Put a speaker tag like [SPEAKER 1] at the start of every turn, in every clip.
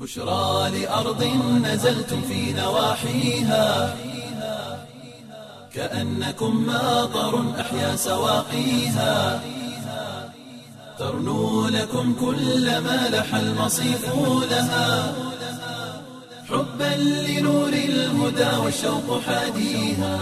[SPEAKER 1] بشرى لأرض نزلتم في نواحيها كأنكم ماطر أحيا سواقيها ترنو لكم كل ما لح المصيف لها حبا لنور الهدى والشوق حاديها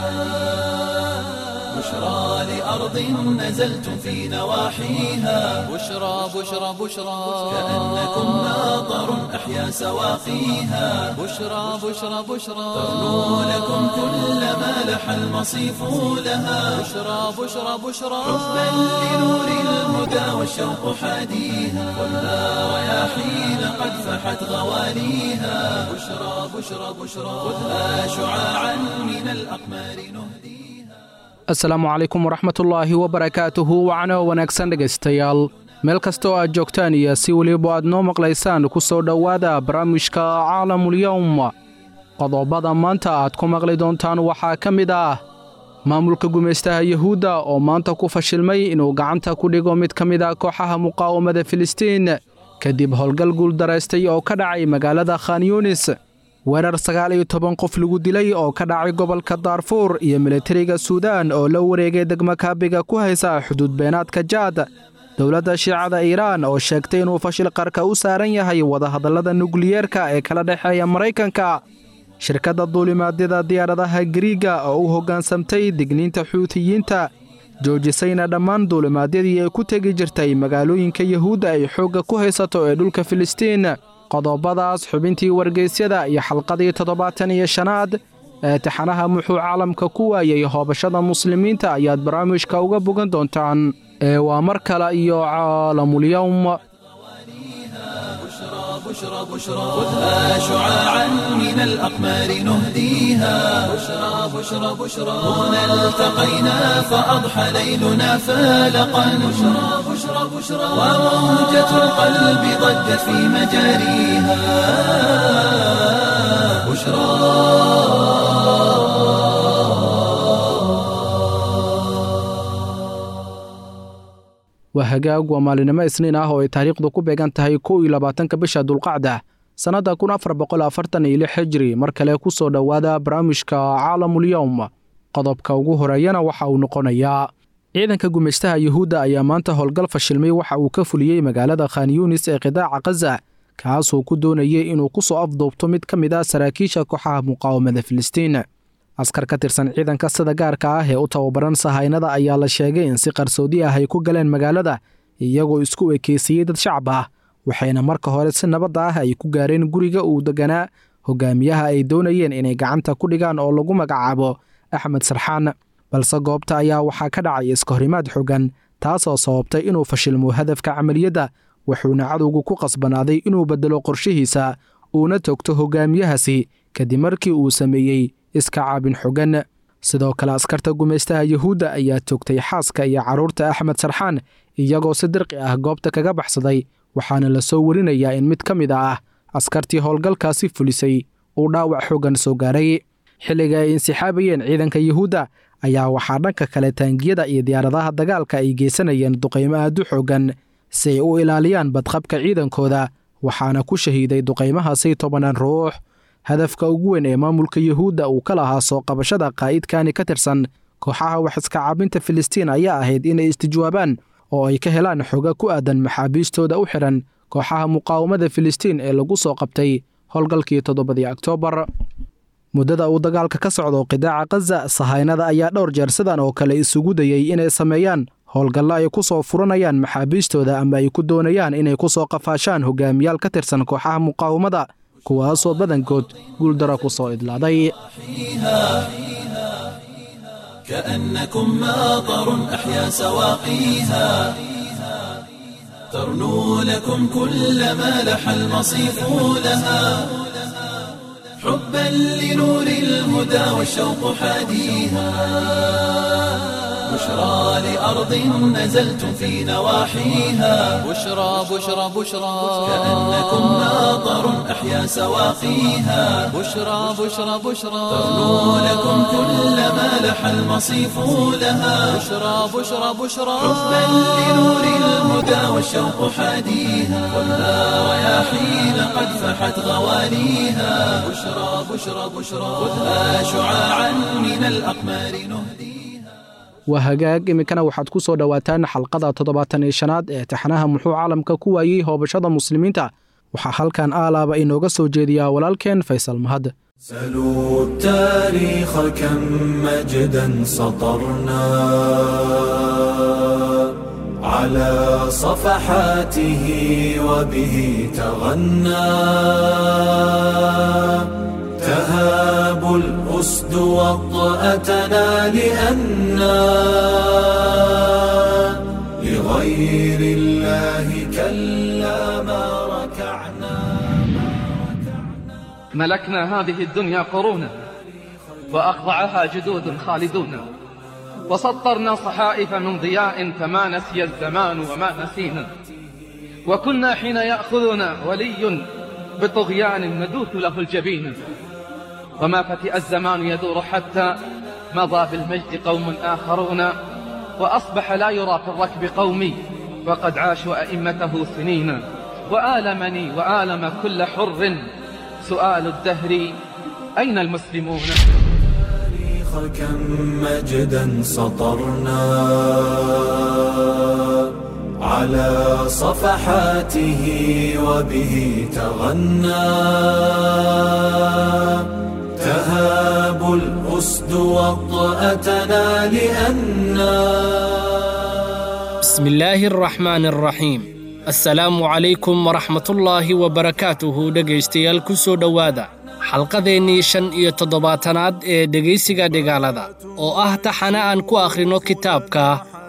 [SPEAKER 1] بشرى لأرض نزلتم في نواحيها
[SPEAKER 2] بشرى بشرى بشرى
[SPEAKER 1] كأنكم ماطر أحيا سواقيها
[SPEAKER 2] بشرى بشرى بشرى
[SPEAKER 1] ترنو لكم كل ما لح المصيف لها
[SPEAKER 2] بشرى بشرى بشرى
[SPEAKER 1] حبا لنور الهدى والشوق حاديها والنار رياحين قد فحت غواليها بشرى بشرى بشرى خذها شعاعا من الأقمار نهديها
[SPEAKER 3] asalaamu calaykum waraxmatullaahi wabarakaatuhu wacno wanaagsan dhegaystayaal meel kasta oo aad joogtaan iyo si weliba aad noo maqlaysaan ku soo dhowaada barnaamijka caalamulyowm qodobada maanta aad ku maqli doontaan waxaa ka mid ah maamulka gumaystaha yuhuudda oo maanta ku fashilmay inuu gacanta ku dhigo mid ka mid ah kooxaha muqaawamada filistiin kadib howlgal guuldaraystay oo ka dhacay magaalada khan yunis weerar sagaal iyo toban qof lagu dilay oo ka dhacay gobolka daarfuur iyo militariga suudaan oo la wareegay degmo kaabiga ku haysa xuduud beenaadka jaad dowladda shiicada iiraan oo sheegtay inuu fashil qarka u saaran yahay wadahadallada nukliyeerka ee kala dhexeeya maraykanka shirkadda duulimaadyada diyaaradaha gariiga oo u hoggaansamtay digniinta xuutiyiinta joojisayna dhammaan duulimaadyadii ay ku tegi jirtay magaalooyinka yuhuudda ay xoogga ku haysato ee dhulka filistiin qodobadaas xubintii wargeysyada iyo xalqadii toddobaatan iyo shanaad ee taxanaha muxuu caalamka ku waayey hoobashada muslimiinta ayaad barnaamijka uga bogan doontaan ee waa mar kale iyo caalamulyowm
[SPEAKER 1] بشرى بشرى خذها شعاعا من الأقمار نهديها بشرى بشرى بشرى هنا التقينا فأضحى ليلنا فالقا بشرى بشرى بشرى وموجة القلب ضجت في مجاريها بشرى
[SPEAKER 3] waa hagaag waa maalinimo isniin ah oo ay taariikhdu ku beegan tahay kow iyo labaatanka bisha dulqacda sannadda kun afar boqol afartan iyo lix hijri mar kale ku soo dhowaada barnaamijka caalamulyowm qodobka ugu horeeyana waxa uu noqonayaa ciidanka gumaystaha yuhuudda ayaa maanta howlgal fashilmay waxa uu ka fuliyey magaalada khan yunis ee qidaaca khaza kaasoo ku doonayay inuu ku soo afduubto mid ka mid ah saraakiisha kooxaha muqaawamada filistiin askar ka tirsan ciidanka sida gaarka ah ee u tababaran sahaynada ayaa la sheegay in si qarsoodi ah ay ku galeen magaalada iyagoo isku ekeysiiyey dad shacab ah waxayna marka hore si nabadda ah ay ku gaareen guriga uu deganaa hogaamiyaha ay doonayeen inay gacanta ku dhigaan oo lagu magacaabo axmed sarxaan balse goobta ayaa waxaa ka dhacay iskahorimaad xogan taasoo sababtay inuu fashilmo hadafka camaliyadda wuxuuna cadowgu ku qasbanaaday inuu beddelo qorshihiisa uuna togto hogaamiyahaasi kadib markii uu sameeyey iska caabin xogan sidoo kale askarta gumaystaha yuhuudda ayaa toogtay xaaska iyo carruurta axmed sarxaan iyagoo si dirqi ah goobta kaga baxsaday waxaana la soo warinayaa in mid ka mid ah askartii howlgalkaasi fulisay uu dhaawac xooggan soo gaaray xilliga ay insixaabayeen ciidanka yuhuudda ayaa waxaa dhanka kale taangiyada iyo diyaaradaha dagaalka ay geysanayeen duqaymo aadu xooggan si ay u ilaaliyaan badqabka ciidankooda waxaana ku shahiiday duqaymahaasi tobanaan ruux hadafka ugu weyn ee maamulka yuhuudda uu ka lahaa soo qabashada qaa'idkani ka tirsan kooxaha wax iska caabinta filistiin ayaa ahayd inay istijwaabaan oo ay ka helaan xoga ku aadan maxaabiistooda u xidhan kooxaha muqaawamada filistiin ee lagu soo qabtay howlgalkii toddobadii oktoobar muddada uu dagaalka ka socdo qidaaca khaza sahaynada ayaa dhowr jeer sidan oo kale isugu dayey inay sameeyaan howlgallo ay ku soo furanayaan maxaabiistooda ama ay ku doonayaan inay ku soo qafaashaan hogaamiyaal ka tirsan kooxaha muqaawamada kuwaasoo badankood guuldaro ku soo idlaaday
[SPEAKER 1] كأنكم ماطر أحيا سواقيها ترنو لكم كل ما لح المصيف لها حبا لنور الهدى والشوق حاديها بشرى لأرض نزلتم في نواحيها
[SPEAKER 2] بشرى بشرى بشرى
[SPEAKER 1] كأنكم ماطر أحيا أحيا سواقيها
[SPEAKER 2] بشرى بشرى بشرى
[SPEAKER 1] ترنو لكم كل ما لح المصيف لها
[SPEAKER 2] بشرى بشرى بشرى
[SPEAKER 1] حبا لنور الهدى والشوق حاديها خذها رياحين قد فحت غواليها بشرى بشرى بشرى خذها شعاعا من الأقمار نهديها
[SPEAKER 3] waa hagaag iminkana waxaad ku soo dhowaataan xalqada toddobaatan iyo shanaad ee taxanaha muxuu caalamka ku waayey hoobashada muslimiinta waxaa halkan aalaaba inooga soo jeediyaa walaalkeen faysal mahad
[SPEAKER 4] سلوا التاريخ كم مجدا سطرنا على صفحاته وبه تغنى تهاب الأسد وطأتنا لأنا لغير الله كلا ما ركعنا
[SPEAKER 5] ملكنا هذه الدنيا قرونا وأخضعها جدود خالدون وسطرنا صحائف من ضياء فما نسي الزمان وما نسينا وكنا حين يأخذنا ولي بطغيان ندوث له الجبين وما فتئ الزمان يدور حتى مضى بالمجد قوم آخرون وأصبح لا يرى في الركب قومي وقد عاشوا أئمته سنين وآلمني وآلم كل حر سؤال الدهر أين المسلمون
[SPEAKER 4] التاريخ كم مجدا سطرنا على صفحاته وبه تغنى تهاب الأسد وطأتنا لأنا
[SPEAKER 6] بسم الله الرحمن الرحيم assalaamu calaykum waraxmatullaahi wabarakaatuhu dhegaystayaal ku soo dhowaada xalqadeennii shan iyo toddobaatanaad ee dhegaysiga dhigaalada oo ah taxana aan ku akhrino kitaabka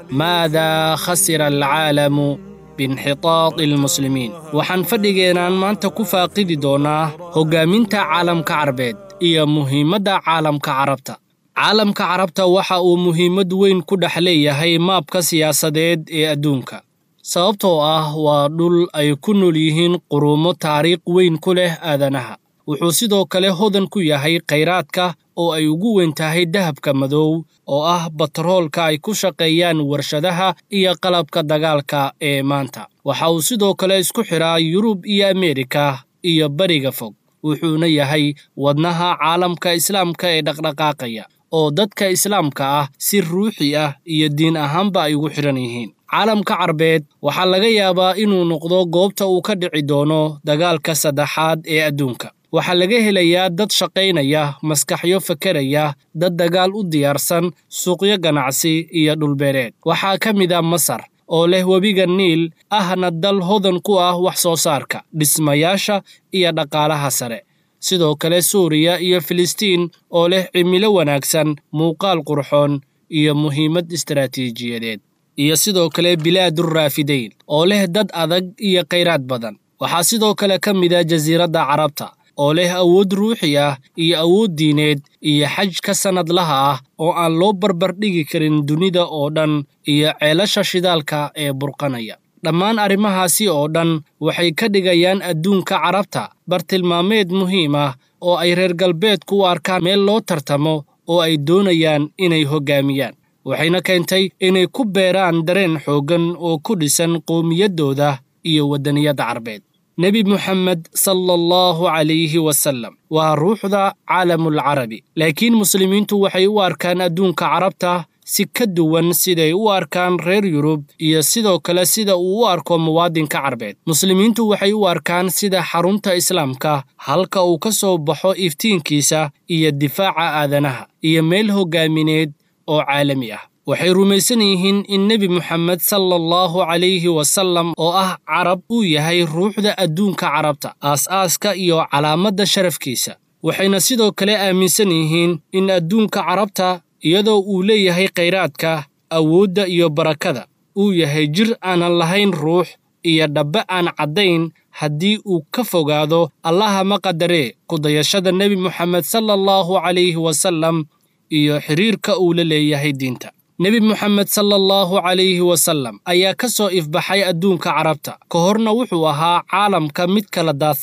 [SPEAKER 6] maadaa khasira alcaalamu biinxitaadi almuslimiin waxaan fadhigeenaan maanta ku faaqidi doonnaa hoggaaminta caalamka carbeed iyo muhiimadda caalamka carabta caalamka carabta waxa uu muhiimad weyn ku dhex leeyahay maabka siyaasadeed ee adduunka sababtoo ah waa dhul ay ku nool yihiin quruumo taariikh weyn ku leh aadanaha wuxuu sidoo kale hodan ku yahay khayraadka oo ay ugu weyn tahay dahabka madow oo ah batroolka ay ku shaqeeyaan warshadaha iyo qalabka dagaalka ee maanta waxa uu sidoo kale isku xidhaa yurub iyo ameerika iyo bariga fog wuxuuna yahay wadnaha caalamka islaamka ee dhaqdhaqaaqaya oo dadka islaamka ah si ruuxi ah iyo diin ahaanba ay ugu xidhan yihiin caalamka carbeed waxaa laga yaabaa inuu noqdo goobta uu ka dhici doono dagaalka saddexaad ee adduunka waxaa laga helayaa dad shaqaynaya maskaxyo fakeraya dad dagaal u diyaarsan suuqyo ganacsi iyo dhulbeereed waxaa ka mid a masar oo leh webiga niil ahna dal hodan ku ah wax soo saarka dhismayaasha iyo dhaqaalaha sare sidoo kale suuriya iyo filistiin oo leh cimilo wanaagsan muuqaal qurxoon iyo muhiimad istaraatiijiyadeed iyo sidoo kale bilaadurraafidayn oo leh dad adag iyo khayraad badan waxaa sidoo kale ka mid a jasiiradda carabta oo leh awood ruuxi ah iyo awood diineed iyo xaj ka sannadlaha ah oo aan loo barbardhigi karin dunida oo dhan iyo ceelasha shidaalka ee burqanaya dhammaan arrimahaasi oo dhan waxay ka dhigayaan adduunka carabta bartilmaameed muhiim ah oo ay reer galbeedku u arkaan meel loo tartamo oo ay doonayaan inay hoggaamiyaan waxayna keentay inay ku beeraan dareen xooggan oo ku dhisan qowmiyaddooda iyo waddaniyadda carbeed nebi moxamed sala allahu calayhi wasallam waa ruuxda caalamulcarabi laakiin muslimiintu waxay u arkaan adduunka carabta si ka duwan siday u arkaan reer yurub iyo sidoo kale sida uu u arko muwaadinka carbeed muslimiintu waxay u arkaan sida xarunta islaamka halka uu ka soo baxo iftiinkiisa iyo difaaca aadanaha iyo meel hoggaamineed oo caalami ah waxay rumaysan yihiin in nebi moxamed sala allahu calayhi wasallam oo ah carab uu yahay ruuxda adduunka carabta aas-aaska iyo calaamadda sharafkiisa waxayna sidoo kale aaminsan yihiin in adduunka carabta iyadoo uu leeyahay khayraadka awoodda iyo barakada uu yahay jir aanan lahayn ruux iyo dhabbe aan caddayn haddii uu ka fogaado allaha ma qadaree kudayashada nebi moxamed sala allahu calayhi wasallam iyo xidhiirka uu la leeyahay diinta nebi moxamed sala allahu calayhi wasallam ayaa ka soo ifbaxay adduunka carabta ka horna wuxuu ahaa caalamka mid kala daadsan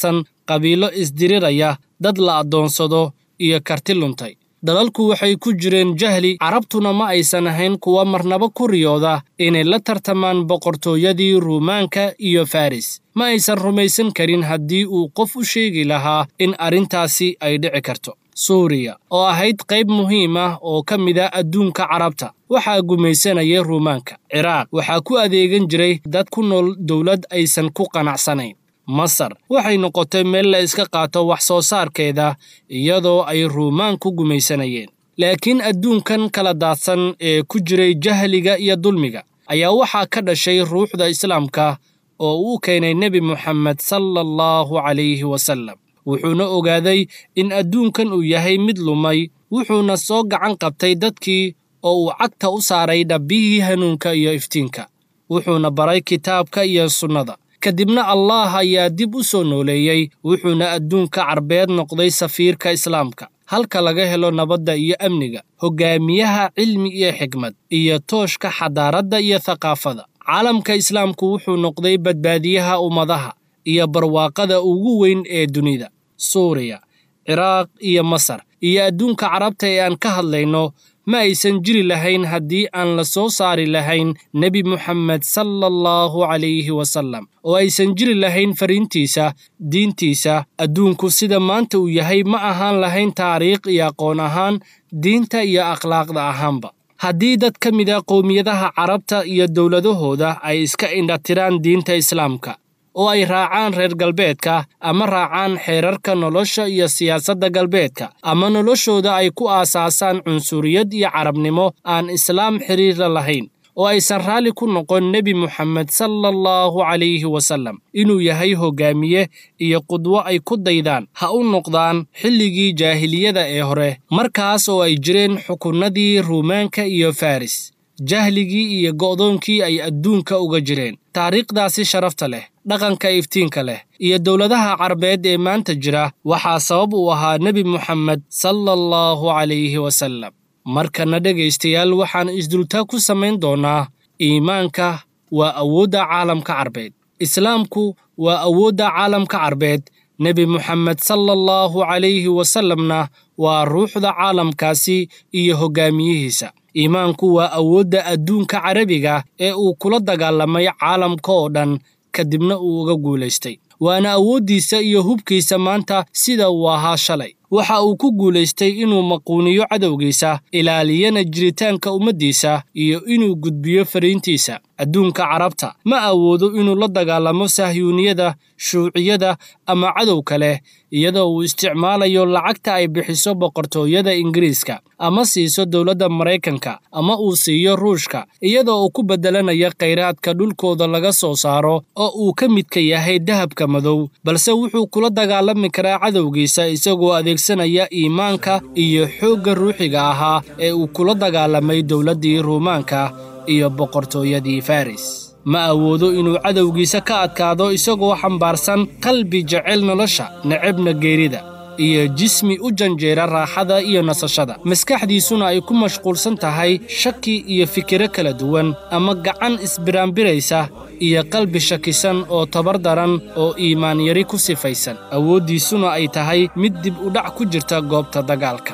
[SPEAKER 6] qabiilo isdiriraya dad la addoonsado iyo karti luntay dalalku waxay ku jireen jahli carabtuna ma aysan ahayn kuwa marnaba ku riyooda inay la tartamaan boqortooyadii ruumaanka iyo faris ma aysan rumaysan karin haddii uu qof u sheegi lahaa in arrintaasi ay dhici karto suuriya oo ahayd qayb muhiim ah oo ka mid a adduunka carabta waxaa gumaysanaya ruumaanka ciraaq waxaa ku adeegan jiray dad ku nool dowlad aysan ku qanacsanayn masar waxay noqotay meel la iska qaato wax soo saarkeeda iyadoo ay ruumaan ku gumaysanayeen laakiin adduunkan kala daadsan ee ku jiray jahliga iyo dulmiga ayaa waxaa ka dhashay ruuxda islaamka oo uu keenay nebi moxamed sala allahu calayhi wasallam wuxuuna ogaaday in adduunkan uu yahay mid lumay wuxuuna soo gacan qabtay dadkii oo uu cagta u saaray dhabbihii hanuunka iyo iftiinka wuxuuna baray kitaabka iyo sunnada kadibna allaah ayaa dib u soo nooleeyey wuxuuna adduunka carbeed noqday safiirka islaamka halka laga helo nabadda iyo amniga hoggaamiyaha cilmi iyo xikmad iyo tooshka xadaaradda iyo thaqaafada caalamka islaamku wuxuu noqday badbaadiyaha ummadaha iyo barwaaqada ugu weyn ee dunida suuriya ciraaq iyo masar iyo adduunka carabta ee aan ka hadlayno ma aysan jiri lahayn haddii aan la soo saari lahayn nebi moxamed sala allahu calayhi wasallam oo aysan jiri lahayn fariintiisa diintiisa adduunku sida maanta uu yahay ma ahaan lahayn taariikh iyo aqoon ahaan diinta iyo akhlaaqda ahaanba haddii dad ka mid a qowmiyadaha carabta iyo dowladahooda ay iska indhatiraan diinta islaamka oo ay raacaan reer galbeedka ama raacaan xeerarka nolosha iyo siyaasadda galbeedka ama noloshooda ay ku aasaasaan cunsuriyad iyo carabnimo aan islaam xiriirla lahayn oo aysan raalli ku noqon nebi moxamed sala allahu calayhi wasallam inuu yahay hoggaamiye iyo qudwo ay ku daydaan ha u noqdaan xilligii jaahiliyada ee hore markaas oo ay jireen xukunnadii ruumaanka iyo faris jahligii iyo go'doonkii ay adduunka uga jireen taariikhdaasi sharafta leh dhaqanka iftiinka leh iyo dowladaha carbeed ee maanta jira waxaa sabab uu ahaa nebi moxamed sala allahu calayhi wasallam markana dhegaystayaal waxaan isdultaa ku samayn doonnaa iimaanka waa awoodda caalamka carbeed islaamku waa awoodda caalamka carbeed nebi moxamed sala allahu calayhi wasallamna waa ruuxda caalamkaasi iyo hoggaamiyihiisa iimaanku waa awoodda adduunka carabiga ee uu kula dagaalamay caalamka oo dhan kadibna uu uga guulaystay waana awooddiisa iyo hubkiisa maanta sida uu ahaa shalay waxa uu ku guulaystay inuu maquuniyo cadowgiisa ilaaliyana jiritaanka ummaddiisa iyo inuu gudbiyo fariintiisa adduunka carabta ma awoodo inuu la dagaalamo sahyuuniyada shuuciyada ama cadow kale iyadoo uu isticmaalayo lacagta ay bixiso boqortooyada ingiriiska ama siiso dowladda maraykanka ama uu siiyo ruushka iyadoo uu ku beddelanayo khayraadka dhulkooda laga soo saaro oo uu ka midka yahay dahabka madow balse wuxuu kula dagaalami karaa cadowgiisa isagoo adeegsanaya iimaanka iyo xoogga ruuxiga ahaa ee uu kula dagaalamay dowladdii ruumaanka iyo boqortooyadii faris ma awoodo inuu cadowgiisa ka adkaado isagoo xambaarsan qalbi jecel nolosha necebna geerida iyo jismi u janjeera raaxada iyo nasashada maskaxdiisuna ay ku mashquulsan tahay shaki iyo fikiro kala duwan ama gacan isbiraanbiraysa iyo qalbi shakisan oo tabar daran oo iimaan yari ku sifaysan awooddiisuna ay tahay mid dib u dhac ku jirta goobta dagaalka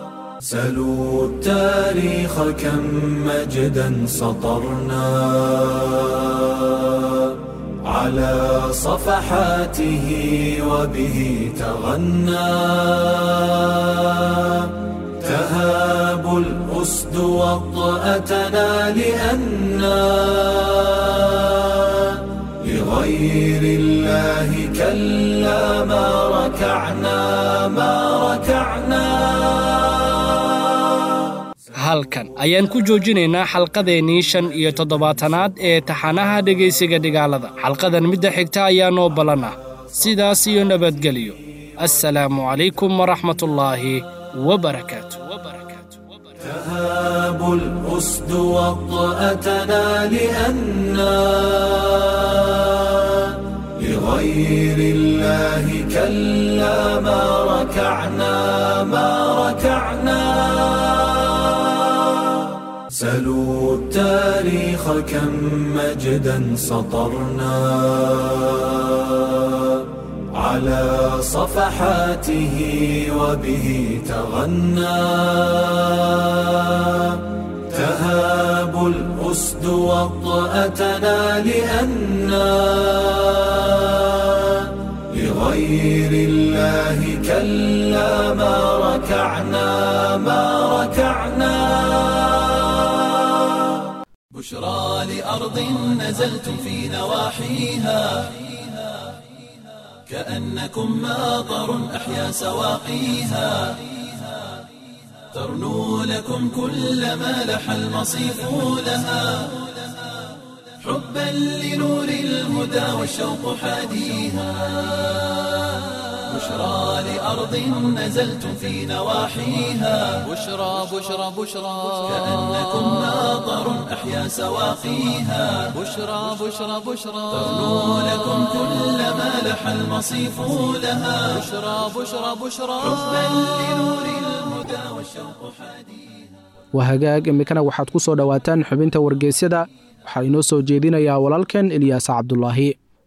[SPEAKER 4] سلوا التاريخ كم مجدا سطرنا على صفحاته وبه تغنى تهاب الأسد وطأتنا لأنا لغير الله كلا ما ركعنا ما ركعنا
[SPEAKER 6] halkan ayaan ku joojinaynaa xalqadeennii shan iyo toddobaatanaad ee taxanaha dhegaysiga dhigaalada xalqadan midda xigta ayaa noo ballan ah sidaas iyo nabadgelyo assalaamu calaykum waraxmatullaahi wabarakaatu
[SPEAKER 4] تهاب الأسد وطأتنا لأنا لغير الله كلا ما ركعنا ما ركعنا سلوا التاريخ كم مجدا سطرنا على صفحاته وبه تغنى تهاب الأسد وطأتنا لأنا لغير الله كلا ما ركعنا ما ركعنا
[SPEAKER 1] بشرى لأرض نزلتم في نواحيها كأنكم ماطر أحيا سواقيها ترنو لكم كل ما لح المصيف لها حبا لنور الهدى والشوق حاديها بشرى لأرض نزلتم في نواحيها
[SPEAKER 2] بشرى بشرى بشرى
[SPEAKER 1] كأنكم ماطر أحيا سواقيها
[SPEAKER 2] بشرى بشرى بشرى
[SPEAKER 1] ترنو لكم كل ما لح المصيف لها
[SPEAKER 2] بشرى بشرى بشرى
[SPEAKER 1] حبا لنور الهدى والشوق حديث
[SPEAKER 3] waa hagaag iminkana waxaad ku soo dhowaataan xubinta wargeysyada waxaa inoo soo jeedinayaa walaalkan ilyaas cabdulaahi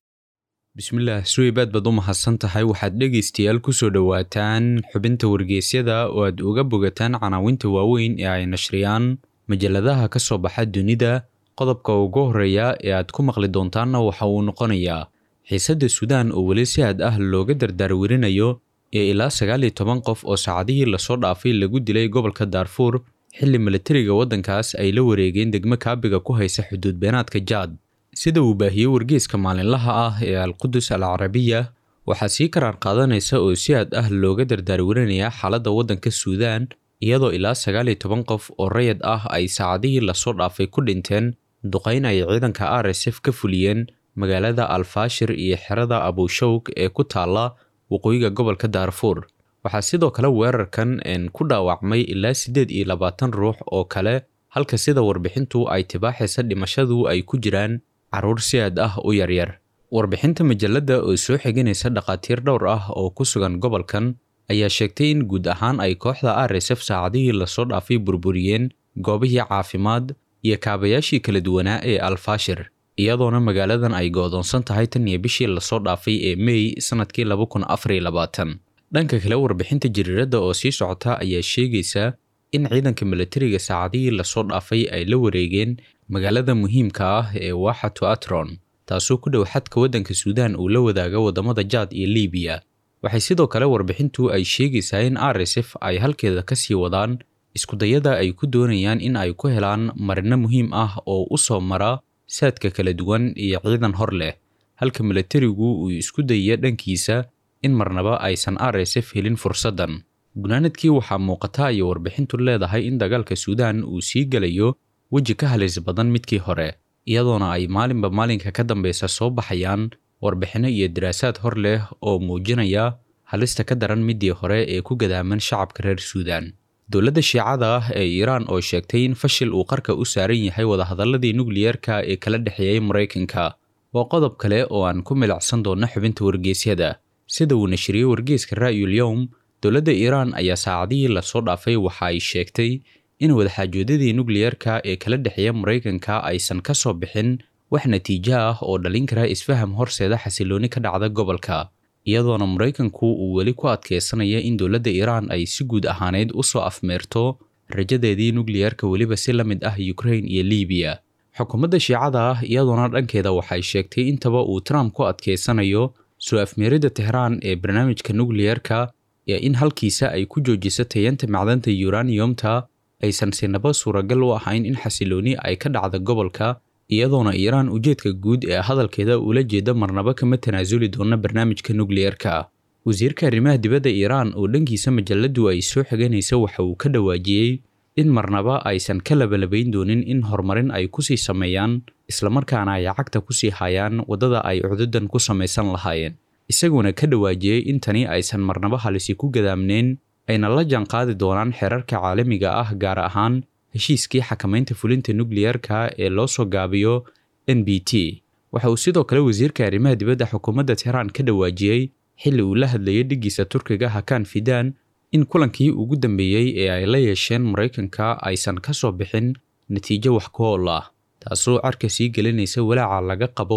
[SPEAKER 7] bismillaah suweybaad baad u mahadsan tahay waxaad dhegaystayaal ku soo dhowaataan xubinta wargeysyada oo aad uga bogataan canaawinta waaweyn ee ay nashriyaan majalladaha ka soo baxa dunida qodobka ugu horreeya ee aad ku maqli doontaanna waxa uu noqonayaa xiisadda suudaan oo weli si aad ah looga dardaarwerinayo ee ilaa sagaal iyo toban qof oo saacadihii lasoo dhaafay lagu dilay gobolka daarfuur xilli milatariga waddankaas ay la wareegeen degmo kaabiga ku haysa xuduud beenaadka jaad sida uu baahiyey wargeyska maalinlaha ah ee alqudus al carabiya waxaa sii karaar qaadanaysa oo si aad ah looga dardaarwerinayaa xaaladda waddanka suudaan iyadoo ilaa sagaal iyo toban qof oo rayid ah ay saacadihii lasoo dhaafay ku dhinteen duqayn ay ciidanka r s f ka fuliyeen magaalada alfaashir iyo xerada abushawg ee ku taalla waqooyiga gobolka daarfuur waxaa sidoo kale weerarkan ku dhaawacmay ilaa siddeed iyo labaatan ruux oo kale halka sida warbixintu ay tibaaxaysa dhimashadu ay ku jiraan carruur si aad ah u yaryar warbixinta majalladda oo soo xiganaysa dhakhaatiir dhowr ah oo ku sugan gobolkan ayaa sheegtay in guud ahaan ay kooxda r s f saacadihii lasoo dhaafay burburiyeen goobihii caafimaad iyo kaabayaashii kala duwanaa ee alfaashir iyadoona magaaladan ay go'doonsan tahay tan iyo bishii lasoo dhaafay ee mey sannadkii laba kun afar iyo labaatan dhanka kale warbixinta jariiradda oo sii socota ayaa sheegaysa in ciidanka milatariga saacadihii lasoo dhaafay ay la wareegeen magaalada muhiimka ah ee waaxatu atron taasoo ku dhow xadka waddanka suudaan uu la wadaaga waddamada jaad iyo liibiya waxay sidoo kale warbixintu ay sheegaysaa in r s f ay halkeeda ka sii wadaan iskudayada ay ku doonayaan in ay ku helaan marino muhiim ah oo u soo mara saadka kala duwan iyo ciidan hor leh halka milatarigu uu isku dayaya dhankiisa in marnaba aysan r s f helin fursaddan gunaanadkii waxaa muuqata ayay warbixintu leedahay in dagaalka suudaan uu sii gelayo weji ka halis badan midkii hore iyadoona ay maalinba maalinka ka dambeysa soo baxayaan warbixinno iyo daraasaad hor leh oo muujinaya halista ka daran midii hore ee ku gadaaman shacabka reer suudaan dowladda shiicada ah ee iiraan oo sheegtay in fashil uu qarka u saaran yahay wadahadalladii nukliyeerka ee kala dhexeeyey maraykanka waa qodob kale oo aan ku milacsan doonno xubinta wargeysyada sida uu nashriyey wargeyska ra'yul yowm dowladda iiraan ayaa saacadihii lasoo dhaafay waxa ay sheegtay in wadaxaajoodadii nukliyeerka ee kala dhexeeya maraykanka aysan ka soo bixin wax natiijo ah oo dhalin kara isfaham horseeda xasilooni ka dhacda gobolka iyadoona maraykanku uu weli ku adkeysanaya in dowladda iiraan ay si guud ahaaneyd u soo afmeerto rajadeedii nukliyeerka weliba si la mid ah ukrain iyo liibiya xukuumadda shiicada ah iyadoona dhankeeda waxay sheegtay intaba uu trump ku adkeysanayo soo afmeeridda tehraan ee barnaamijka nukliyeerka ee in halkiisa ay ku joojiso tayanta macdanta yuraniyomta aysan sinaba suuragal u ahayn in xasilooni ay ka dhacda gobolka iyadoona iiraan ujeedka guud ee hadalkeeda ula jeeda marnaba kama tanaasuli doona barnaamijka nukliyeerka wasiirka arrimaha dibadda iiraan oo dhankiisa majalladdu ay soo xiganaysa waxa uu ka dhawaajiyey in marnaba aysan ka labalabayn doonin in horumarin ay kusii sameeyaan islamarkaana ay cagta kusii hayaan waddada ay cududan ku samaysan lahaayeen isaguna ka dhawaajiyey in tani aysan marnaba halisi ku gadaamneen ayna la jaanqaadi doonaan xeerarka caalamiga ah gaar ahaan heshiiskii xakamaynta fulinta nukliyeerka ee loo soo gaabiyo n b t waxa uu sidoo kale wasiirka arrimaha dibadda xukuumadda tehraan ka dhawaajiyey xilli uu la hadlayay dhiggiisa turkiga hakaan fidaan in kulankii ugu dambeeyey ee ay la yeesheen maraykanka aysan ka soo bixin natiijo wax ku ool ah taasoo carka sii gelinaysa walaaca laga qabo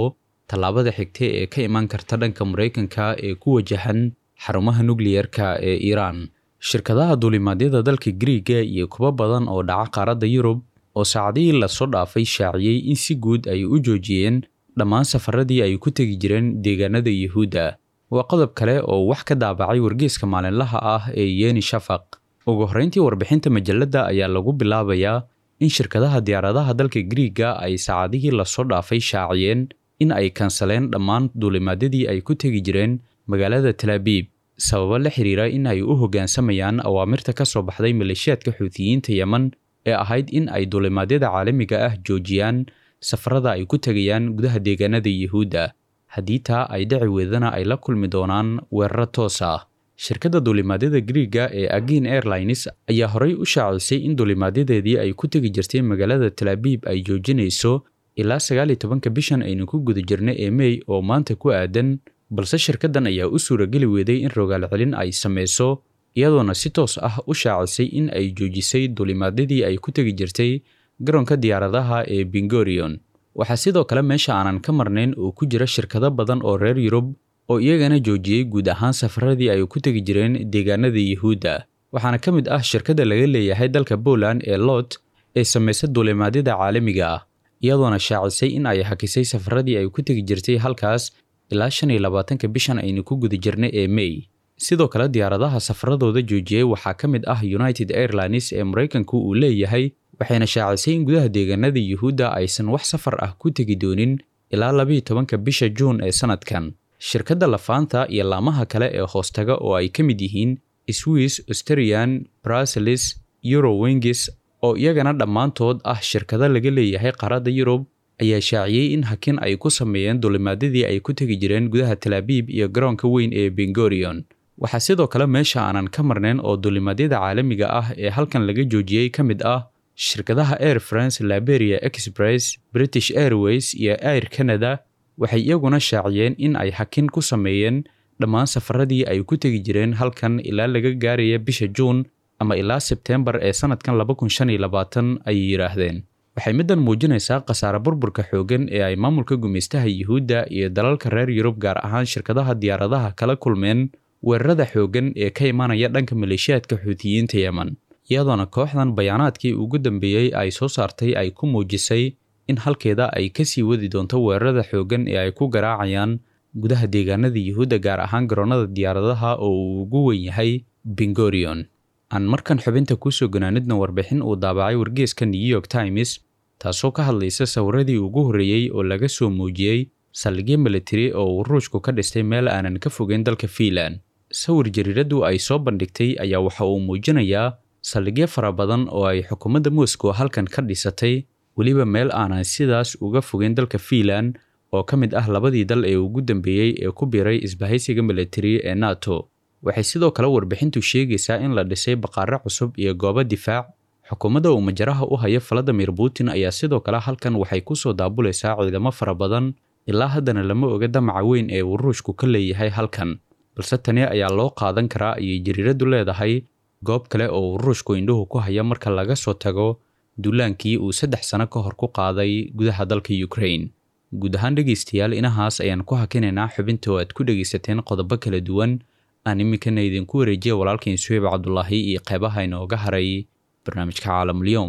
[SPEAKER 7] tallaabada xigta ee ka imaan karta dhanka maraykanka ee ku wajahan xarumaha nukliyerka ee iiraan shirkadaha duulimaadyada dalka griiga iyo kuwo badan oo dhaca qaaradda yurub oo saacadihii lasoo dhaafay shaaciyey in si guud ay u joojiyeen dhammaan safaradii ay ku tegi jireen deegaanada yuhuudda waa qodob kale oo wax ka daabacay wargeeska maalinlaha ah ee yeni shafaq ugu horreyntii warbixinta majalladda ayaa lagu bilaabayaa in shirkadaha diyaaradaha dalka griiga ay saacadihii lasoo dhaafay shaaciyeen in ay kansaleen dhammaan duulimaadyadii ay ku tegi jireen magaalada talaabiib sababo la xiriira in ay u hoggaansamayaan awaamirta ka soo baxday maleeshiyaadka xuutiyiinta yemen ee ahayd in ay duulimaadyada caalamiga ah joojiyaan safarada ay ku tegayaan gudaha deegaanada yuhuudda haddii taa ay dhaci weydana ay la kulmi doonaan weeraro toos ah shirkadda duulimaadyada griiga ee agin airlines ayaa horey u shaacisay in duulimaadyadeedii ay ku tegi jirtay magaalada talaabiib ay joojinayso ilaa sagaal iyo tobanka bishan aynu ku guda jirna ee mey oo maanta ku aadan balse shirkaddan ayaa u suurageli weeday in rogaal celin ay samayso iyadoona si toos ah u shaacisay in ay joojisay duulimaadyadii ay ku tegi jirtay garoonka diyaaradaha ee bingorion waxaa sidoo kale meesha aanan ka marnayn oo ku jira shirkado badan oo reer yurub oo iyagana joojiyey guud ahaan safaradii ay ku tegi jireen deegaanada yuhuudda waxaana ka mid ah shirkadda laga leeyahay dalka poland ee lot ee samaysa duulimaadyada caalamiga ah iyadoona shaacisay in ay hakisay safaradii ay ku tegi jirtay halkaas ilaa shan iyo labaatanka bishan aynu ku guda jirna ee mey sidoo kale diyaaradaha safaradooda joojiyey waxaa ka mid ah united airlines ee maraykanku uu leeyahay waxayna shaacisay in gudaha deegaanada yuhuudda aysan wax safar ah ku tegi doonin ilaa labiiyo tobanka bisha juun ee sanadkan shirkadda lafaanta iyo laamaha kale ee hoostaga oo ay ka mid yihiin swiss australian bruseles eurowingis oo iyagana dhammaantood ah shirkado laga leeyahay qaaradda yurub ayaa shaaciyey in hakin ay ku sameeyeen duulimaadyadii ay ku tegi jireen gudaha talaabiib iyo garoonka weyn ee bengorion waxaa sidoo kale meesha aanan ka marnayn oo duulimaadyada caalamiga ah ee halkan laga joojiyey ka mid ah shirkadaha air france liberia express british airways iyo air canada waxay iyaguna shaaciyeen in ay hakin ku sameeyeen dhammaan safaradii ay ku tegi jireen halkan ilaa laga gaaraya bisha juun ama ilaa sebteembar ee sanadkan laba kun shan iyo labaatan ayay yidhaahdeen waxay middan muujinaysaa khasaare burburka xooggan ee ay maamulka gumaystaha yuhuudda iyo dalalka reer yurub gaar ahaan shirkadaha diyaaradaha kala kulmeen weerarada xooggan ee ka imanaya dhanka maleeshiyaadka xuutiyiinta yemen iyadoona kooxdan bayaanaadkii ugu dambeeyey ay soo saartay ay ku muujisay in halkeeda ay ka sii wadi doonto weerarada xooggan ee ay ku garaacayaan gudaha deegaanada yuhuudda gaar ahaan garoonnada diyaaradaha oo uu ugu weyn yahay bengorion aan markan xubinta kuusoo ganaanidna warbixin uu daabacay wargeeska new york times taasoo ka hadlaysa sawiradii ugu horreeyey oo laga soo muujiyey saldhigyo militari oo uu ruushku ka dhistay meel aanan ka fogeyn dalka fiinland sawir jariiraddu ay soo bandhigtay ayaa waxa uu muujinayaa saldhigyo fara badan oo ay xukuumadda moscow halkan ka dhisatay weliba meel aanan sidaas uga fogeyn dalka fiinland oo ka mid ah labadii dal ee ugu dambeeyey ee ku biiray isbahaysiga militari ee nato waxay sidoo kale warbixintu sheegaysaa in la dhisay baqaaro cusub iyo goobo difaac xukuumadda uu majaraha u haya valadimir putin ayaa sidoo kale halkan waxay ku soo daabulaysaa ciidamo fara badan ilaa haddana lama oga damaca weyn ee uu ruushku ka leeyahay halkan balse tani ayaa loo qaadan karaa ayay jariiraddu leedahay goob kale oo uu ruushku indhuhu ku haya marka laga soo tago duulaankii uu saddex sano ka hor ku qaaday gudaha dalka ukraine guud ahaan dhegaystayaal inahaas ayaan ku hakinaynaa xubinta oo aad ku dhegaysateen qodobo kala duwan aan iminkana idinku wareejiya walaalkiin suheyb cabdulaahi iyo qeybaha inooga haray barnaamijka caalamulyoom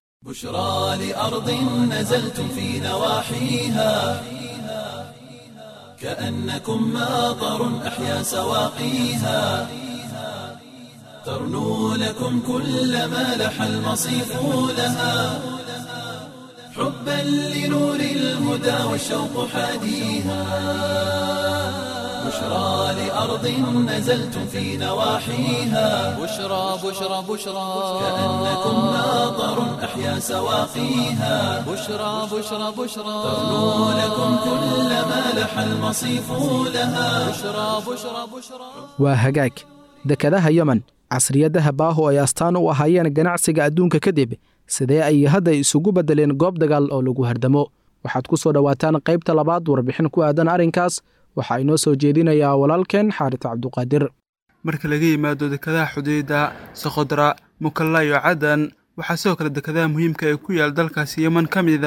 [SPEAKER 1] بشرى لأرض نزلتم في نواحيها كأنكم ماطر أحيا سواقيها ترنو لكم كل ما لح المصيف لها حبا لنور الهدى والشوق حاديها بشرى لأرض نزلتم في نواحيها
[SPEAKER 2] بشرى بشرى بشرى
[SPEAKER 1] كأنكم ماطر أحيا سواقيها
[SPEAKER 2] بشرى بشرى بشرى
[SPEAKER 1] ترنو لكم كل ما لح المصيف لها
[SPEAKER 2] بشرى بشرى بشرى
[SPEAKER 3] waa hagaag dekadaha yemen casriyadaha baaho ay astaan u ahaayeen ganacsiga adduunka kadib sidee ay hadda isugu beddeleen goob dagaal oo lagu hardamo waxaad ku soo dhowaataan qaybta labaad warbixin ku aadan arrinkaas waxaa inoo soo jeedinayaa walaalkeen xaarit cabduqaadir
[SPEAKER 8] marka laga yimaado dekadaha xudeyda soqodra mukalla iyo cadan waxaa sidoo kale dekadaha muhiimka ee ku yaal dalkaasi yeman ka mid ah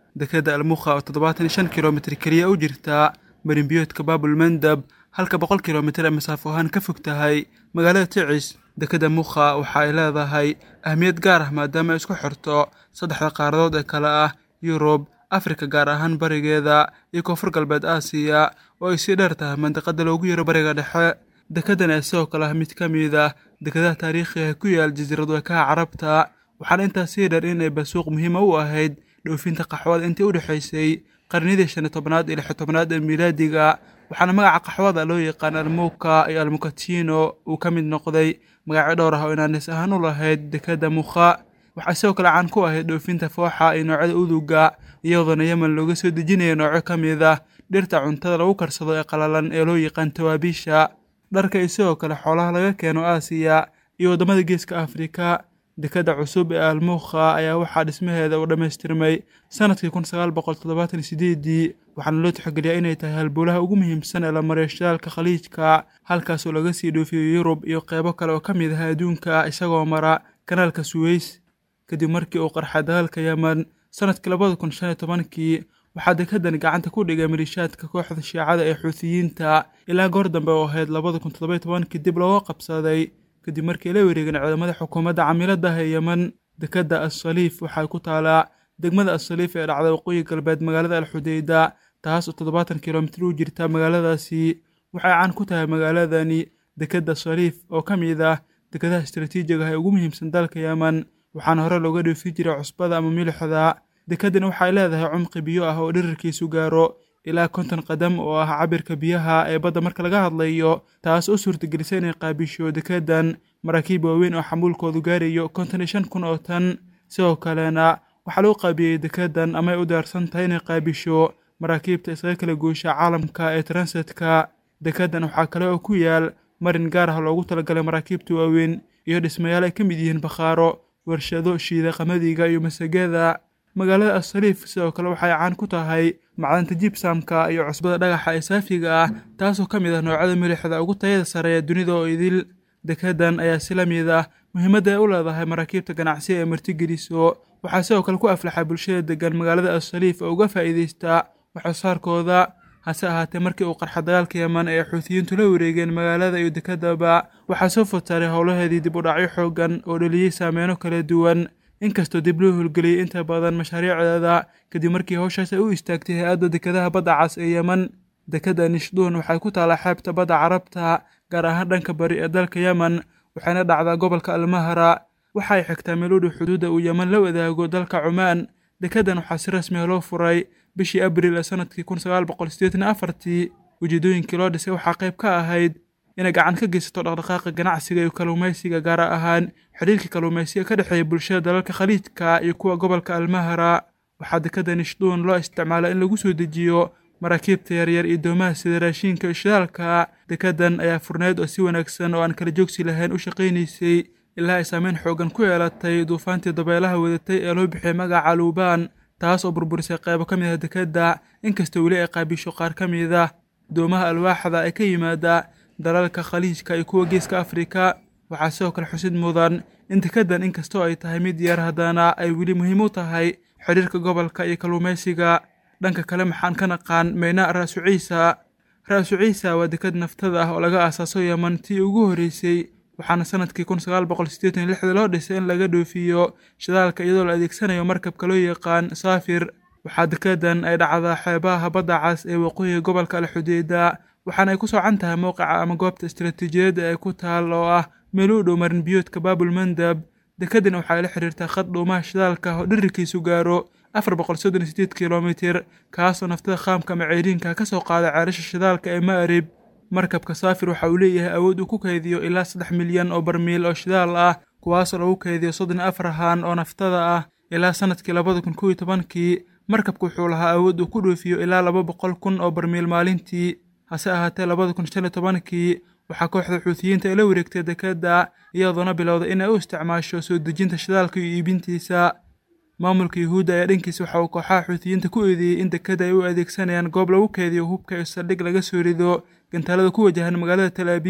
[SPEAKER 8] dekadda almukha oo toddobaatan iyo shan kilomitir keliya u jirta marinbiyoodka baabul mandab halka boqol kilomitir ee masaafo ahaan ka fog tahay magaalada ticis dekadda mukha waxa ay leedahay ahmiyad gaar ah maadaama ay isku xirto saddexda qaaradood ee kale ah yurub afrika gaar ahaan barigeeda iyo koonfur galbeed aasiya oo ay sii dheer tahay mandiqada loogu yaro bariga dhexe dekadan ee sidoo kale ah mid ka mid ah dekadaha taariikhiga ku yaal jasiirad wekaha carabta waxaana intaas sii dheer inay basuuq muhiima u ahayd dhoofinta qaxwada intii u dhexaysay qarnidii shan iyo tobnaad iyo lix iyo tobnaad ee miilaadiga waxaana magaca qaxwada loo yaqaan almuka iyo almukatino uu ka mid noqday magacyo dhowr ah oo inaanis ahaan u lahayd dekadda mukha waxaa sidoo kale caan ku ahayd dhoofinta fooxa iyo noocyada uduga iyadoona yemen looga soo dejinaya noocyo ka mid ah dhirta cuntada lagu karsado ee qalalan ee loo yaqaan tawaabiisha dharka iyo sidoo kale xoolaha laga keeno aasiya iyo waddamada geeska afrika dekadda cusub ee almukha ayaa waxaa dhismaheeda uu dhammaystirmay sanadkii kun sagaal boqol toddobaatan iyo sideedii waxaana loo tixgeliyaa inay tahay halbowlaha ugu muhiimsan ee la mariyo shidaalka khaliijka halkaasoo laga sii dhoofiyo yurub iyo qeybo kale oo ka mid ah adduunka isagoo mara kanaalka suweys kadib markii uu qarxay dagaalka yemen sanadkii labada kun shan iyo tobankii waxaa dekadani gacanta ku dhigay maliishaadka kooxda shiicada ee xuutiyiinta ilaa goor dambe oo ahayd labada kun toddoba iyo tobankii dib looga qabsaday kadib markii la wareegeen ciidamada xukuumadda camiiladaha ee yemen dekadda assaliif waxay ku taalaa degmada assaliif ee dhacda waqooyi galbeed magaalada alxudeyda taas oo toddobaatan kilomitir u jirta magaaladaasi waxay caan ku tahay magaaladani dekadda saliif oo ka mid ah dekadaha istaraatiijiga ah ee ugu muhiimsan dalka yemen waxaana hore looga dhoofin jiray cusbada ama milixda dekadani waxay leedahay cumqi biyo ah oo dhirirkiisu gaaro ilaa konton qadam oo ah cabirka biyaha ee badda marka laga hadlayo taas oo suurtagelisa inay qaabisho dekadan maraakiib waaweyn oo xamuulkoodu gaarayo konton iyo shan kun oo tan sidoo kalena waxaa lagu qaabiyey dekadan ama ay u diyaarsan tahay inay qaabisho maraakiibta isaga kala goosha caalamka ee transetka dekadan waxaa kale oo ku yaal marin gaar ah loogu talagalay maraakiibta waaweyn iyo dhismayaal ay ka mid yihiin bakhaaro warshado shiida qamadiga iyo masagada magaalada assaliif sidoo kale waxay caan ku tahay macdanta jibsamka iyo cusbada dhagaxa ee saafiga ah taasoo ka mid ah noocyada milixda ugu tayada sare ee dunida oo idil dekadan ayaa si la mid ah muhiimadda ay u leedahay maraakiibta ganacsiga ee martigeliso waxaa sidoo kale ku aflaxay bulshada degan magaalada assaliif oo uga faa'iidaystaa waxsoosaarkooda hase ahaatee markii uu qarxa dagaalka yemen ee xuutiyiintu la wareegeen magaalada iyo dekadaba waxaa soo fotaaray howlaheedii dib u dhacyo xoogan oo dhaliyey saameyno kala duwan inkastoo dib loo howlgeliyey inta badan mashaariicdeeda kadib markii howshaas ay u istaagtay hay-adda dekadaha badda cas ee yemen dekadda nishduun waxay ku taalaa xeebta badda carabta gaar ahaan dhanka bari ee dalka yemen waxayna dhacdaa gobolka almahra waxay xigtaa meeludhow xuduudda uu yemen la wadaago dalka cumaan dekadan waxaa si rasmiya loo furay bishii abril ee sanadkii kun sagaal boqol sideetan iyo afartii ujeedooyinkii loo dhisay waxaa qayb ka ahayd inay gacan ka geysato dhaqdhaqaaqa ganacsiga iyo kalluumaysiga gaar ahaan xidhiirkii kalluumaysiga ka dhexeeya bulshada dalalka khaliijka iyo kuwa gobolka almahra waxaa dekada nishduun loo isticmaalaa in lagu soo dejiyo maraakiibta yaryar iyo doomaha sida raashiinka iyo shidaalka dekadan ayaa furneed oo si wanaagsan oo aan kala joogsi lahayn u shaqaynaysay ilaa ay saameyn xoogan ku yeelatay duufaantii dabeelaha wadatay ee loo bixiyay magaca luubaan taas oo burburisay qaybo ka mid ah dekadda inkastoo weli ay qaabisho qaar ka mid ah doomaha alwaaxda ee ka yimaada dalalka khaliijka iyo kuwa geeska afrika waxaa sidoo kale xusid mudan in dekadan inkastoo ay tahay mid yar haddana ay weli muhiim u tahay xidhiirka gobolka iyo kalluumaysiga dhanka kale maxaan ka naqaan meynaa ra'su ciisa ra'su ciisa waa dekad naftada ah oo laga aasaaso yeman tii ugu horreysay waxaana sanadkii kun sagaal boqol siddeetan iyo lixda loo dhisay in laga dhoofiyo shidaalka iyadoo la adeegsanayo markabka loo yaqaan saafir waxaa dekadan ay dhacdaa xeebaha badda cas ee waqooyiga gobolka alxudeyda waxaana ay ku soocan tahay mowqica ama goobta istaraatiijiyadda ee ku taal oo ah meel u dhow marin biyoodka baabul mandab dekadani waxay la xiriirtaa khad dhuumaha shidaalka oo dhirirkiisu gaaro afar boqol soddon iyo sideed kilomitir kaasoo naftada khaamka ama ceyriinka ka soo qaada ceelasha shidaalka ee ma'rib markabka saafir waxa uu leeyahay awood uu ku kaydiyo ilaa saddex milyan oo barmiil oo shidaal ah kuwaasoo lagu kaydiyo soddon iyo afar haan oo naftada ah ilaa sanadkii labada kun kow iyo tobankii markabku wuxuu lahaa awood uu ku dhoofiyo ilaa laba boqol kun oo barmiil maalintii hase ahaatee labada kun shan iyo tobankii waxaa kooxda xuutiyiinta ay la wareegtay dekadda iyadoona bilowday inay u isticmaasho soo dejinta shidaalka iyo iibintiisa maamulka yuhuudda ayaa dhankiisa waxa uu kooxaha xuutiyiinta ku eedeeyey in dekadda ay u adeegsanayaan goob lagu keydiyo hubka iyo saldhig laga soo rido gantaalada ku wajahan magaalada tal abiib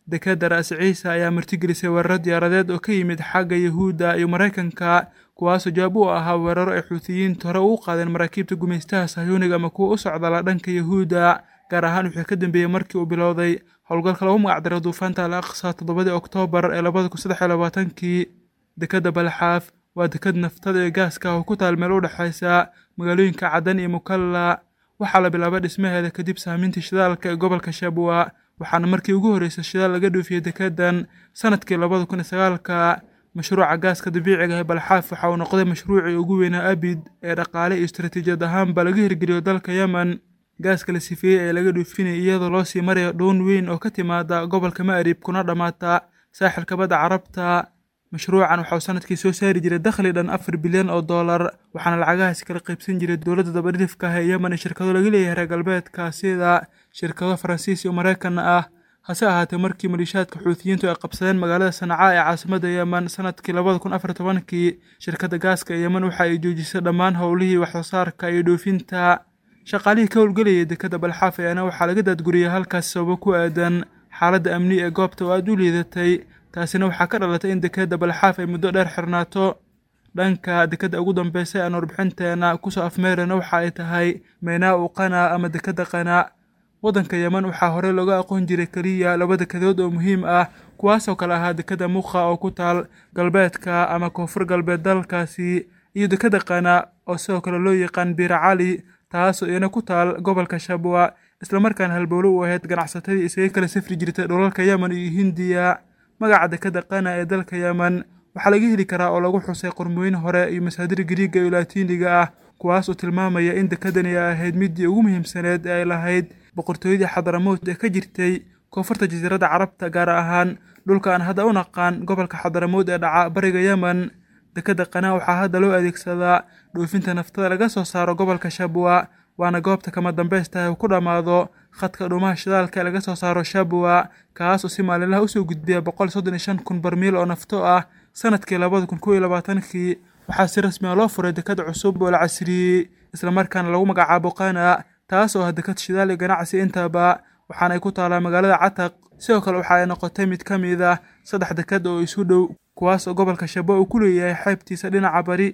[SPEAKER 8] dekeda ra'si ciise ayaa martigelisay weeraro diyaaradeed oo ka yimid xagga yahuudda iyo maraykanka kuwaasoo jawaab u ahaa weeraro ay xuutiyiinta hore ugu qaadeen maraakiibta gumaystaha sahyuuniga ama kuwa u socdala dhanka yahuudda gaar ahaan wixii ka dambeeyey markii uu bilowday howlgalka lagu magacdaray duufaanta al aqsa toddobadii oktoobar ee labada kun saddex iyo labaatankii dekeda balxaaf waa deked naftada iyo gaaska oo ku taal meel u dhexaysa magaalooyinka cadan iyo mukalla waxaa la bilaabay dhismaheeda kadib saamintii shidaalka ee gobolka shabwa waxaana markii ugu horreysay shidaal laga dhoofiyey dekedan sanadkii labada kun iyo sagaalka mashruuca gaaska dabiiciga ee balxaaf waxa uu noqday mashruucii ugu weynaa abid ee dhaqaale iyo istaraatiijiyad ahaanba laga hirgeliyo dalka yemen gaaska la sifeeyey ee laga dhoofinaya iyadoo loo sii marayo dhoon weyn oo ka timaada gobolka ma'rib kuna dhammaata saaxilka badda carabta mashruucan waxauu sanadkii soo saari jiray dakhli dhan afar bilyan oo dollar waxaana lacagahaasi kala qaybsan jiray dowladda dabadhifka ah ee yemen iyo shirkado laga leeyahay reer galbeedka sida shirkado faransiis iyo maraykanna ah hase ahaatee markii maliishaadka xuutiyiintu ay qabsadeen magaalada sanca ee caasimadda yemen sanadkii labada kun afar tobankii shirkadda gaaska ee yemen waxa ay joojisay dhammaan howlihii waxsoosaarka iyo dhoofinta shaqaalihii ka howlgelayay dekeda balxaaf ayaana waxaa laga daadguriyay halkaas sababo ku aadan xaaladda amni ee goobta oo aada u liidatay taasina waxaa ka dhalatay in dekeda balxaaf ay muddo dheer xirnaato dhanka dekeda ugu dambeysay aan warbixinteena kusoo afmeerana waxa ay tahay meynaa u qana ama dekeda qana waddanka yemen waxaa horey looga aqoon jiray keliya laba dekedood oo muhiim ah kuwaasoo kale ahaa dekeda mukha oo ku taal galbeedka ama koonfur galbeed dalkaasi iyo dekeda qana oo sidoo kale loo yaqaan biira cali taasoo iyana ku taal gobolka shabwa islamarkaana halbowlo u ahayd ganacsatadii isaga kala safri jirtay dhulalka yemen iyo hindiya magaca dekeda qana ee dalka yemen waxaa laga heli karaa oo lagu xusay qormooyin hore iyo masaadir gariiga iyo laatiiniga ah kuwaas oo tilmaamaya in dekedani ay ahayd middii ugu muhiimsaneed ee ay lahayd boqortooyadii xadaramout ee ka jirtay koonfurta jasiiradda carabta gaar ahaan dhulka aan hadda u naqaan gobolka xadaramout ee dhaca bariga yemen dekeda qanaa waxaa hadda loo adeegsadaa dhoofinta naftada laga soo saaro gobolka shabwa waana goobta kama dambaystahay uu ku dhammaado khadka dhuumaha shidaalka ee laga soo saaro shabwa kaas oo si maalinlaha usoo gudbiya boqol soddon iyo shan kun barmiil oo nafto ah sanadkii labada kun kow iyo labaatankii waxaa si rasmi a loo furay deked cusub oo la casriyey islamarkaana lagu magacaabo qana taas oo ah deked shidaal iyo ganacsi intaba waxaana ay ku taalaa magaalada cataq sidoo kale waxa ay noqotay mid ka mid ah saddex deked oo isu dhow kuwaas oo gobolka shabwa uu ku leeyahay xeebtiisa dhinaca bari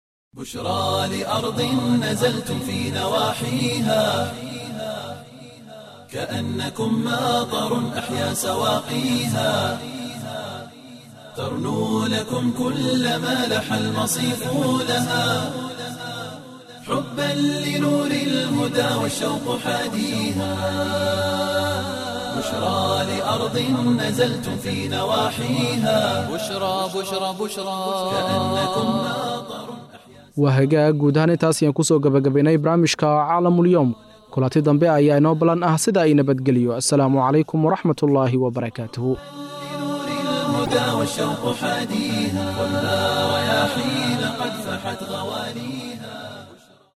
[SPEAKER 1] بشرى لأرض نزلتم في نواحيها كأنكم ماطر أحيا سواقيها ترنو لكم كل ما لح المصيف لها حبا لنور الهدى والشوق حاديها بشرى لأرض نزلتم في نواحيها
[SPEAKER 2] بشرى بشرى بشرى
[SPEAKER 1] كأنكم ماطر
[SPEAKER 3] waa hagaag guud ahaan intaas ayaan kusoo gabagabaynay barnaamijka caalamulyoom kulanti dambe ayaa inoo ballan ah sida ay nabadgeliyo assalaamu calaykum waraxmatullaahi wabarakaatuhu
[SPEAKER 1] لنور الهدى والشوق حاديها والنار يا حين قد فحت غواليها